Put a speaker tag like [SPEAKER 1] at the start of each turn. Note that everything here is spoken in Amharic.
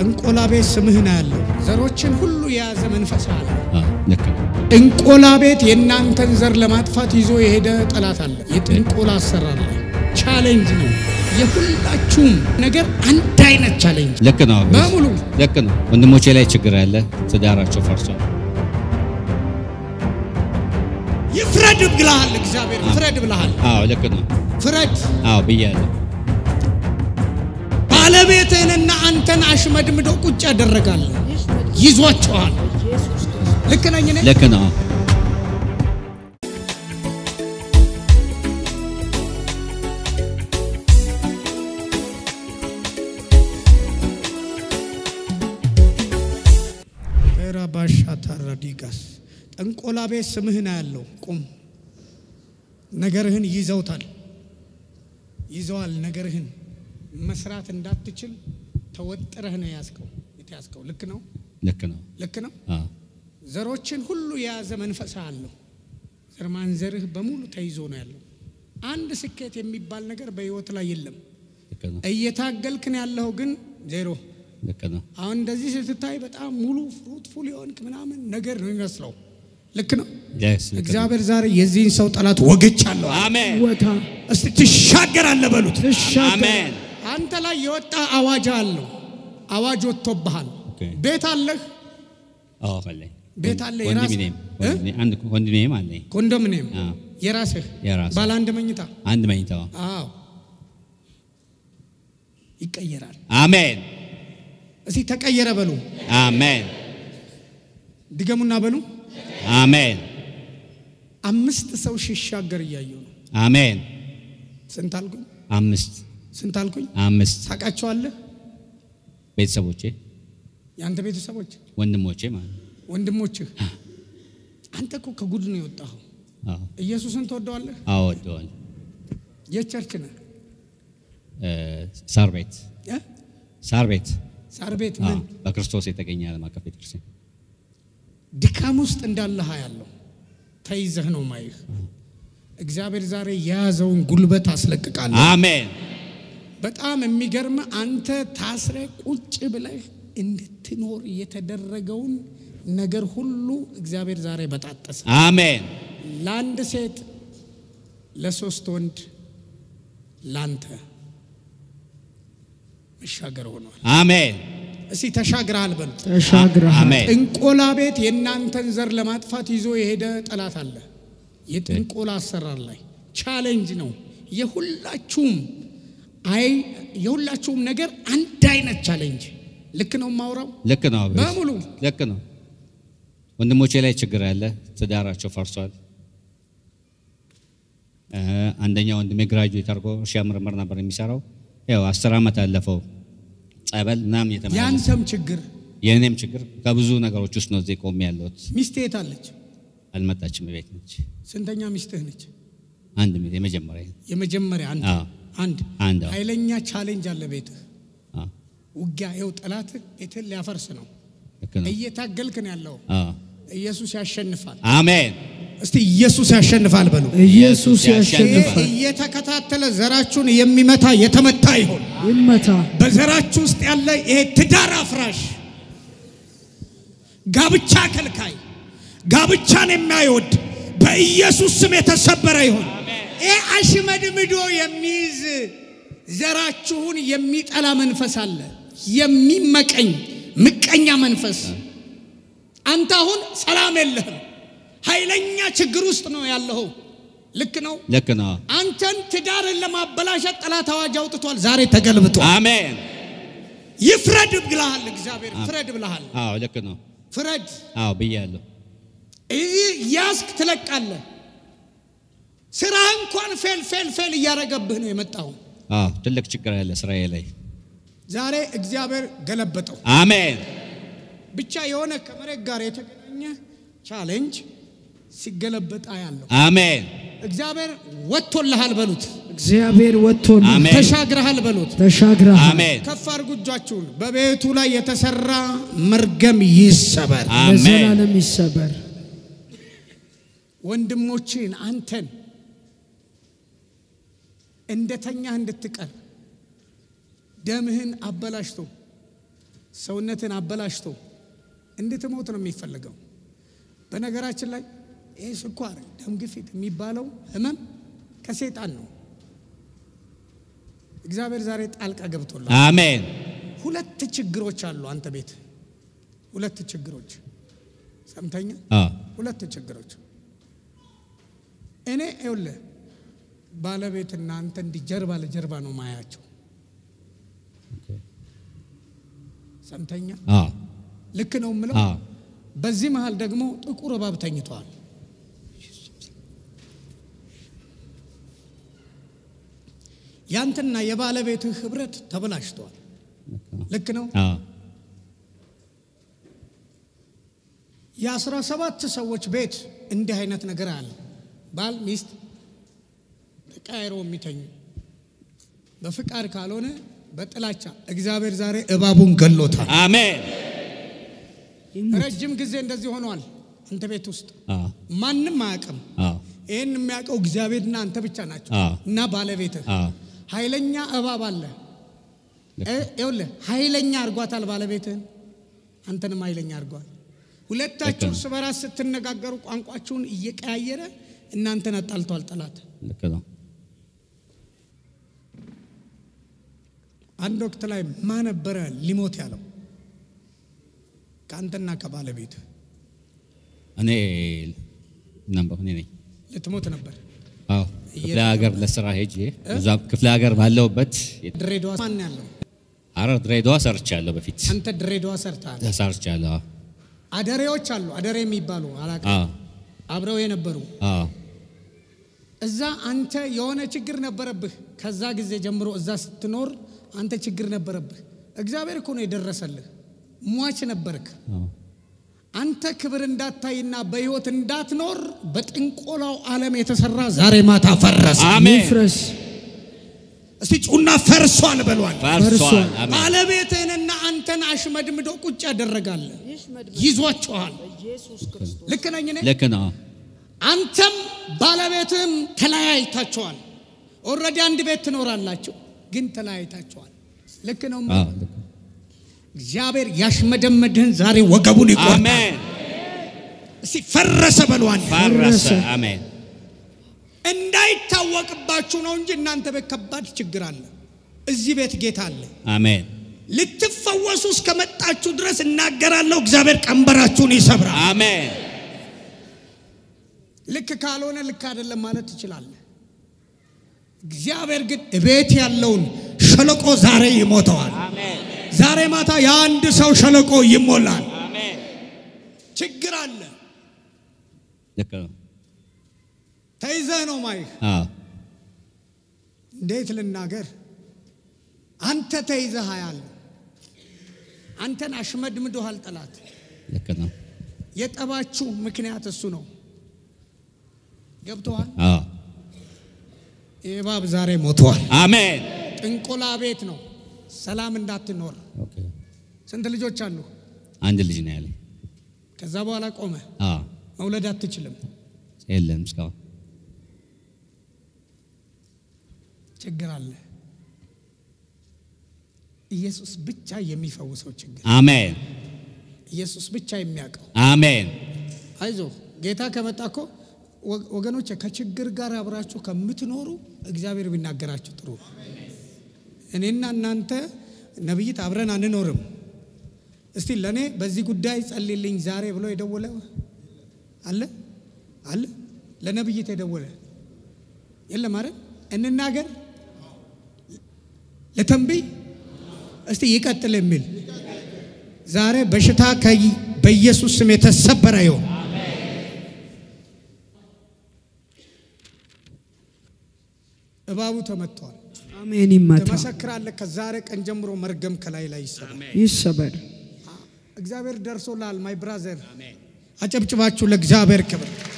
[SPEAKER 1] ጥንቆላ ቤት ስምህን ያለው ዘሮችን ሁሉ የያዘ መንፈስ አለ።
[SPEAKER 2] ልክ ነው።
[SPEAKER 1] ጥንቆላ ቤት የእናንተን ዘር ለማጥፋት ይዞ የሄደ ጠላት አለ። የጥንቆላ አሰራር ላይ ቻሌንጅ ነው። የሁላችሁም ነገር አንድ አይነት ቻሌንጅ
[SPEAKER 2] ልክ ነው።
[SPEAKER 1] በሙሉ
[SPEAKER 2] ልክ ነው። ወንድሞቼ ላይ ችግር አለ። ትዳራቸው ፈርሷል።
[SPEAKER 1] ይፍረድ ብልሃል። እግዚአብሔር ፍረድ ብልሃል።
[SPEAKER 2] አዎ ልክ ነው።
[SPEAKER 1] ፍረድ
[SPEAKER 2] አዎ ብያለሁ።
[SPEAKER 1] ባለቤትህንና አንተን አሽመድምዶ ቁጭ ያደረጋል። ይዟቸዋል። ልክ ነኝ እኔ?
[SPEAKER 2] ልክ ነው።
[SPEAKER 1] ራባሻ ታራዲጋስ ጠንቆላ ቤት ስምህን ያለው ቁም። ነገርህን ይዘውታል፣ ይዘዋል። ነገርህን መስራት እንዳትችል ተወጥረህ ነው ያዝከው የተያዝከው። ልክ ነው፣
[SPEAKER 2] ልክ ነው።
[SPEAKER 1] ልክ ነው።
[SPEAKER 2] አዎ
[SPEAKER 1] ዘሮችን ሁሉ የያዘ መንፈስ አለው። ዘር ማንዘርህ በሙሉ ተይዞ ነው ያለው። አንድ ስኬት የሚባል ነገር በህይወት ላይ የለም።
[SPEAKER 2] ልክ ነው።
[SPEAKER 1] እየታገልክን ያለው ግን ዜሮ።
[SPEAKER 2] ልክ ነው።
[SPEAKER 1] አሁን እንደዚህ ስትታይ በጣም ሙሉ ፍሩትፉል የሆንክ ምናምን ነገር ነው የሚመስለው። ልክ ነው።
[SPEAKER 2] Yes፣ ልክ ነው።
[SPEAKER 1] እግዚአብሔር ዛሬ የዚህን ሰው ጠላት ወግቻለሁ።
[SPEAKER 2] አሜን
[SPEAKER 3] ወታ
[SPEAKER 1] እስቲ ትሻገራለህ በሉት።
[SPEAKER 3] ትሻገር
[SPEAKER 2] አሜን።
[SPEAKER 1] አንተ ላይ የወጣ አዋጅ አለው። አዋጅ ወጥቶብሃል።
[SPEAKER 2] ኦኬ።
[SPEAKER 1] ቤት አለህ፣
[SPEAKER 2] አዎ አለኝ።
[SPEAKER 1] ቤት አለ
[SPEAKER 2] ወንድሜ
[SPEAKER 1] የራስህ?
[SPEAKER 2] ነኝ።
[SPEAKER 1] እ?
[SPEAKER 2] ወንድሜ- አንድ ወንድሜም አለኝ።
[SPEAKER 1] ኮንዶሚኒየም
[SPEAKER 2] አዎ
[SPEAKER 1] የራስህ
[SPEAKER 2] የራስህ።
[SPEAKER 1] ባለ አንድ መኝታ
[SPEAKER 2] አንድ መኝታው።
[SPEAKER 1] አዎ ይቀየራል።
[SPEAKER 2] አሜን
[SPEAKER 1] እስቲ ተቀየረ በሉ፣
[SPEAKER 2] አሜን
[SPEAKER 1] ድገሙና በሉ።
[SPEAKER 2] አሜን
[SPEAKER 1] አምስት ሰው ሲሻገር እያየሁ ነው።
[SPEAKER 2] አሜን።
[SPEAKER 1] ስንት አልኩኝ?
[SPEAKER 2] አምስት
[SPEAKER 1] ስንት አልኩኝ?
[SPEAKER 2] አምስት
[SPEAKER 1] ታውቃቸዋለህ?
[SPEAKER 2] ቤተሰቦቼ
[SPEAKER 1] የአንተ ቤተሰቦች፣
[SPEAKER 2] ወንድሞቼ ማለት ነው።
[SPEAKER 1] ወንድሞችህ። አንተ እኮ ከጉድ ነው የወጣኸው።
[SPEAKER 2] አዎ
[SPEAKER 1] ኢየሱስን ትወደዋለህ?
[SPEAKER 2] አዎ ወደዋል።
[SPEAKER 1] የቸርች ነህ
[SPEAKER 2] እ፣ ሳር ቤት
[SPEAKER 1] እ?
[SPEAKER 2] ሳር ቤት
[SPEAKER 1] ሳር ቤት
[SPEAKER 2] አዎ፣
[SPEAKER 1] ምን
[SPEAKER 2] በክርስቶስ የተገኘ ዓለም አቀፍ ቤተክርስቲያን
[SPEAKER 1] ድካም ውስጥ እንዳለህ ያለው ተይዘህ ነው ማይህ። እግዚአብሔር ዛሬ የያዘውን ጉልበት አስለቅቃለሁ።
[SPEAKER 2] አሜን
[SPEAKER 1] በጣም የሚገርም አንተ ታስረ ቁጭ ብለህ እንድትኖር የተደረገውን ነገር ሁሉ እግዚአብሔር ዛሬ በጣጠሰ።
[SPEAKER 2] አሜን
[SPEAKER 1] ለአንድ ሴት፣ ለሶስት ወንድ፣ ላንተ መሻገር ሆኗል።
[SPEAKER 2] አሜን
[SPEAKER 1] እስቲ ተሻግረሃል በሉት።
[SPEAKER 3] ተሻግረሃል።
[SPEAKER 2] አሜን
[SPEAKER 1] ጥንቆላ ቤት የእናንተን ዘር ለማጥፋት ይዞ የሄደ ጠላት አለ። የጥንቆላ አሰራር ላይ ቻሌንጅ ነው። የሁላችሁም አይ የሁላችሁም ነገር አንድ አይነት ቻሌንጅ። ልክ ነው የማውራው
[SPEAKER 2] ልክ ነው
[SPEAKER 1] በሙሉ
[SPEAKER 2] ልክ ነው ወንድሞቼ ላይ ችግር አለ ትዳራቸው ፈርሷል እ፣ አንደኛ ወንድሜ ግራጁዌት አድርጎ እርሻ ምርምር ነበር የሚሰራው ያው አስር ዓመት አለፈው ጸበል ምናምን የተመላለሰ
[SPEAKER 1] የአንተም ችግር
[SPEAKER 2] የእኔም ችግር ከብዙ ነገሮች ውስጥ ነው እዚህ ቆሜ ያለሁት
[SPEAKER 1] ሚስት የት አለች?
[SPEAKER 2] አልመጣችም ቤት ነች
[SPEAKER 1] ስንተኛ ሚስትህ ነች?
[SPEAKER 2] አንድ ሚት የመጀመሪያ
[SPEAKER 1] የመጀመሪያ አንድ
[SPEAKER 2] አዎ
[SPEAKER 1] አንድ
[SPEAKER 2] አንድ አዎ።
[SPEAKER 1] ኃይለኛ ቻሌንጅ አለ ቤትህ።
[SPEAKER 2] አዎ
[SPEAKER 1] ውጊያ ይኸው ጠላት ቤትህን ሊያፈርስ ነው።
[SPEAKER 2] ልክ ነው
[SPEAKER 1] እየታገልክ ነው ያለው።
[SPEAKER 2] አዎ
[SPEAKER 1] ኢየሱስ ያሸንፋል።
[SPEAKER 2] አሜን
[SPEAKER 1] እስቲ ኢየሱስ ያሸንፋል በሉ።
[SPEAKER 3] ኢየሱስ
[SPEAKER 1] ይሄ
[SPEAKER 3] ያሸንፋል።
[SPEAKER 1] እየተከታተለ ዘራችሁን የሚመታ የተመታ ይሆን።
[SPEAKER 3] ይመታ።
[SPEAKER 1] በዘራችሁ ውስጥ ያለ ይሄ ትዳር አፍራሽ፣ ጋብቻ ከልካይ፣ ጋብቻን የማይወድ በኢየሱስ ስም የተሰበረ ይሆን። ይሄ አሽመድምዶ የሚይዝ ዘራችሁን የሚጠላ መንፈስ አለ። የሚመቀኝ ምቀኛ መንፈስ። አንተ አሁን ሰላም የለህም። ኃይለኛ ችግር ውስጥ ነው ያለኸው። ልክ ነው።
[SPEAKER 2] ልክ ነው
[SPEAKER 1] አንተን ትዳርን ለማበላሸት ጠላት አዋጅ አውጥቷል። ዛሬ ተገልብጧል።
[SPEAKER 2] አሜን
[SPEAKER 1] ይፍረድ ብልሃል። እግዚአብሔር ፍረድ ብልሃል።
[SPEAKER 2] አዎ ልክ ነው
[SPEAKER 1] ፍረድ።
[SPEAKER 2] አዎ ብያለሁ
[SPEAKER 1] ይህ ያስክ ትለቃለህ። ስራ እንኳን ፌል ፌል ፌል እያደረገብህ ነው የመጣው።
[SPEAKER 2] አዎ ትልቅ ችግር አለ ስራዬ ላይ
[SPEAKER 1] ዛሬ እግዚአብሔር ገለበጠው።
[SPEAKER 2] አሜን
[SPEAKER 1] ብቻ የሆነ ከመሬት ጋር የተገናኘ ቻሌንጅ ሲገለበጥ ያለው
[SPEAKER 2] አሜን
[SPEAKER 1] እግዚአብሔር ወጥቶልሃል በሉት።
[SPEAKER 3] እግዚአብሔር ወጥቶና
[SPEAKER 2] አሜን
[SPEAKER 1] ተሻግረሃል በሉት።
[SPEAKER 3] ተሻግረሃል።
[SPEAKER 2] አሜን
[SPEAKER 1] ከፍ አድርጉ እጃችሁን። በቤቱ ላይ የተሰራ መርገም ይሰበር።
[SPEAKER 2] አሜን
[SPEAKER 3] ለዘላለም ይሰበር።
[SPEAKER 1] ወንድሞችን አንተን እንደተኛ እንድትቀር ደምህን አበላሽቶ ሰውነትን አበላሽቶ እንድትሞት ነው የሚፈልገው። በነገራችን ላይ ይህ ስኳር፣ ደም ግፊት የሚባለው ህመም ከሴጣን ነው። እግዚአብሔር ዛሬ ጣልቃ ገብቶላል።
[SPEAKER 2] አሜን
[SPEAKER 1] ሁለት ችግሮች አሉ አንተ ቤት ሁለት ችግሮች ሰምተኛ
[SPEAKER 2] አዎ
[SPEAKER 1] ሁለት ችግሮች እኔ ይኸውልህ ባለቤትና አንተ እንዲህ ጀርባ ለጀርባ ነው ማያቸው ሰምተኛ
[SPEAKER 2] አዎ
[SPEAKER 1] ልክ ነው የምለው
[SPEAKER 2] አዎ
[SPEAKER 1] በዚህ መሃል ደግሞ ጥቁር እባብ ተኝተዋል ያንተና የባለቤትህ ህብረት ተበላሽተዋል ልክ ነው
[SPEAKER 2] አዎ
[SPEAKER 1] የአስራ ሰባት ሰዎች ቤት እንዲህ አይነት ነገር አለ። ባል ሚስት ተቃይሮ የሚተኙ በፍቃድ ካልሆነ በጥላቻ እግዚአብሔር ዛሬ እባቡን ገሎታል።
[SPEAKER 2] አሜን
[SPEAKER 1] ረጅም ጊዜ እንደዚህ ሆኗል። አንተ ቤት ውስጥ
[SPEAKER 2] አዎ
[SPEAKER 1] ማንም አያውቅም።
[SPEAKER 2] አዎ
[SPEAKER 1] ይህን የሚያውቀው እግዚአብሔርና አንተ ብቻ ናቸው
[SPEAKER 2] አዎ።
[SPEAKER 1] እና ባለቤትህ።
[SPEAKER 2] አዎ
[SPEAKER 1] ኃይለኛ እባብ አለ። እ- ይኸውልህ ኃይለኛ አድርጓታል ባለቤትህን፣ አንተንም ኃይለኛ አድርጓል። ሁለታችሁ
[SPEAKER 2] ልክ ነው።
[SPEAKER 1] እርስ በራስ ስትነጋገሩ ቋንቋችሁን እየቀያየረ እናንተን አጣልቷል ጠላት።
[SPEAKER 2] ልክ ነው
[SPEAKER 1] አንድ ወቅት ላይ ማ ነበረ ሊሞት ያለው ከአንተና ከባለቤት
[SPEAKER 2] እኔ ነበር እኔ ነኝ
[SPEAKER 1] ልትሞት ነበር።
[SPEAKER 2] አዎ ክፍለ ሀገር ለስራ ሄጄ እዛ ክፍለ ሀገር ባለሁበት
[SPEAKER 1] ድሬዳዋ ማን ያለው?
[SPEAKER 2] ሐረር ድሬዳዋ ሰርቻለሁ በፊት
[SPEAKER 1] አንተ ድሬዳዋ ሰርተሃል።
[SPEAKER 2] ሰርቻለሁ አዎ
[SPEAKER 1] አደሬዎች አሉ፣ አደሬ የሚባሉ አላውቅም፣
[SPEAKER 2] አዎ
[SPEAKER 1] አብረው የነበሩ
[SPEAKER 2] አዎ
[SPEAKER 1] እዛ አንተ የሆነ ችግር ነበረብህ። ከዛ ጊዜ ጀምሮ እዛ ስትኖር አንተ ችግር ነበረብህ። እግዚአብሔር እኮ ነው የደረሰልህ። ሟች ነበርክ።
[SPEAKER 2] አዎ
[SPEAKER 1] አንተ ክብር እንዳታይና በሕይወት እንዳትኖር በጥንቆላው ዓለም የተሰራ ዛሬ ማታ ፈረሰ።
[SPEAKER 2] አሜን
[SPEAKER 3] ይፍረስ።
[SPEAKER 1] እስቲ ጩና ፈርሷል በሏል።
[SPEAKER 2] ፈርሷል
[SPEAKER 3] ፈርሷል።
[SPEAKER 2] አሜን
[SPEAKER 1] ባለቤትህንና አንተን አሽመድምዶ ቁጭ ያደረጋል። ይዟችኋል። ልክ ነኝ እኔ?
[SPEAKER 2] ልክ ነው
[SPEAKER 1] አንተም ባለቤትህም ተለያይታችኋል። ኦልሬዲ አንድ ቤት ትኖራላችሁ፣ ግን ተለያይታችኋል። ልክ ነው።
[SPEAKER 2] አዎ ልክ ነው።
[SPEAKER 1] እግዚአብሔር ያሽመደመድህን ዛሬ ወገቡን ይቆርጣል።
[SPEAKER 2] አሜን
[SPEAKER 1] እስቲ ፈረሰ በሏል።
[SPEAKER 2] ፈረሰ አሜን
[SPEAKER 1] እንዳይታወቅባችሁ ነው እንጂ እናንተ ቤት ከባድ ችግር አለ። እዚህ ቤት ጌታ አለ።
[SPEAKER 2] አሜን
[SPEAKER 1] ልትፈወሱ እስከመጣችሁ ድረስ እናገራለሁ። እግዚአብሔር ቀንበራችሁን ይሰብራል።
[SPEAKER 2] አሜን
[SPEAKER 1] ልክ ካልሆነ ልክ አይደለም ማለት ትችላለህ። እግዚአብሔር ግን እቤት ያለውን ሸለቆ ዛሬ ይሞተዋል።
[SPEAKER 2] አሜን
[SPEAKER 1] ዛሬ ማታ የአንድ ሰው ሸለቆ ይሞላል።
[SPEAKER 2] አሜን
[SPEAKER 1] ችግር አለ።
[SPEAKER 2] ልክ ነው
[SPEAKER 1] ተይዘህ ነው ማይህ።
[SPEAKER 2] አዎ
[SPEAKER 1] እንዴት ልናገር? አንተ ተይዘህ ያለ አንተን አሽመድምዶሃል ጠላት።
[SPEAKER 2] ልክ ነው
[SPEAKER 1] የጠባችሁ ምክንያት እሱ ነው። ገብቶሃል?
[SPEAKER 2] አዎ
[SPEAKER 1] ይህ እባብ ዛሬ ሞተዋል።
[SPEAKER 2] አሜን
[SPEAKER 1] ጥንቆላ ቤት ነው። ሰላም እንዳትኖር።
[SPEAKER 2] ኦኬ
[SPEAKER 1] ስንት ልጆች አሉ?
[SPEAKER 2] አንድ ልጅ ነው ያለኝ
[SPEAKER 1] ከዛ በኋላ ቆመ።
[SPEAKER 2] አዎ
[SPEAKER 1] መውለድ አትችልም።
[SPEAKER 2] የለም እስካሁን
[SPEAKER 1] ችግር አለ። ኢየሱስ ብቻ የሚፈውሰው ችግር፣
[SPEAKER 2] አሜን
[SPEAKER 1] ኢየሱስ ብቻ የሚያውቀው።
[SPEAKER 2] አሜን
[SPEAKER 1] አይዞ ጌታ ከመጣ እኮ ወ- ወገኖቼ ከችግር ጋር አብራችሁ ከምትኖሩ እግዚአብሔር ቢናገራችሁ ጥሩ ነው። እኔና እናንተ ነቢይት አብረን አንኖርም። እስቲ ለእኔ በዚህ ጉዳይ ጸልልኝ ዛሬ ብሎ የደወለ አለ አለ? ለነቢይት የደወለ የለም አይደል? እንናገር ለተንብይ እስቲ ይቀጥል የሚል ዛሬ በሽታ ከይ- በኢየሱስ ስም የተሰበረ ይሁን። እባቡ ተመቷል።
[SPEAKER 3] አሜን። ይመታ፣
[SPEAKER 1] ትመሰክራለህ። ከዛሬ ቀን ጀምሮ መርገም ከላይ ላይ ይሰራል።
[SPEAKER 3] ይሰበር።
[SPEAKER 1] እግዚአብሔር ደርሶላል። ማይ ብራዘር አጨብጭባችሁ ለእግዚአብሔር ክብር